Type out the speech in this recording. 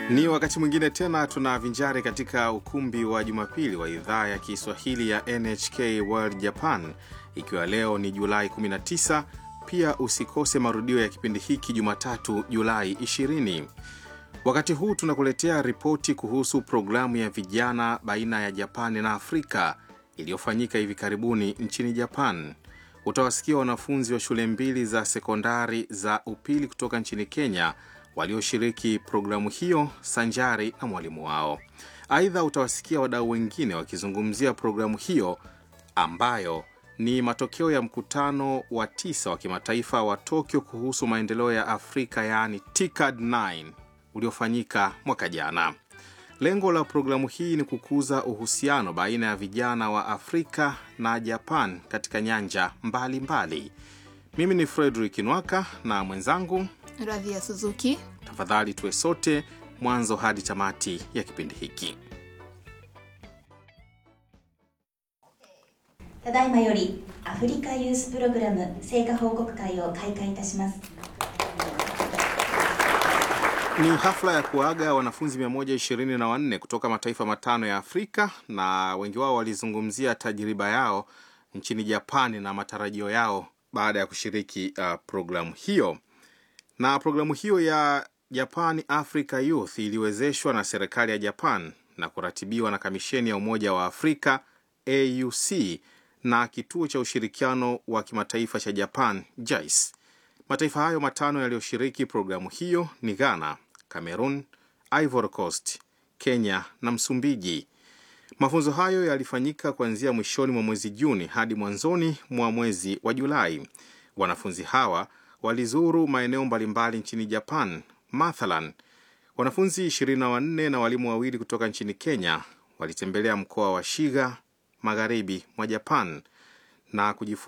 Ni wakati mwingine tena tunavinjari katika ukumbi wa Jumapili wa idhaa ya Kiswahili ya NHK World Japan, ikiwa leo ni Julai 19. Pia usikose marudio ya kipindi hiki Jumatatu, Julai 20. Wakati huu tunakuletea ripoti kuhusu programu ya vijana baina ya Japani na Afrika iliyofanyika hivi karibuni nchini Japan. Utawasikia wanafunzi wa shule mbili za sekondari za upili kutoka nchini Kenya walioshiriki programu hiyo sanjari na mwalimu wao. Aidha, utawasikia wadau wengine wakizungumzia programu hiyo ambayo ni matokeo ya mkutano wa tisa wa kimataifa wa Tokyo kuhusu maendeleo ya Afrika, yaani TICAD 9 uliofanyika mwaka jana. Lengo la programu hii ni kukuza uhusiano baina ya vijana wa Afrika na Japan katika nyanja mbalimbali mbali. Mimi ni Frederick Nwaka na mwenzangu Radhia Suzuki. Tafadhali tuwe sote mwanzo hadi tamati ya kipindi hiki. ただいまよりアフリカユースプログラム成果報告会を開会いたします Ni hafla ya kuaga wanafunzi 124 kutoka mataifa matano ya Afrika, na wengi wao walizungumzia tajriba yao nchini Japani na matarajio yao baada ya kushiriki uh, programu hiyo. Na programu hiyo ya Japan Africa Youth iliwezeshwa na serikali ya Japan na kuratibiwa na Kamisheni ya Umoja wa Afrika AUC na Kituo cha Ushirikiano wa Kimataifa cha Japan JICE. Mataifa hayo matano yaliyoshiriki programu hiyo ni Ghana, Cameroon, Ivory Coast, Kenya na Msumbiji. Mafunzo hayo yalifanyika kuanzia mwishoni mwa mwezi Juni hadi mwanzoni mwa mwezi wa Julai. Wanafunzi hawa walizuru maeneo mbalimbali nchini Japan. Mathalan, wanafunzi 24 na walimu wawili kutoka nchini Kenya walitembelea mkoa wa Shiga magharibi mwa Japan na kujifunza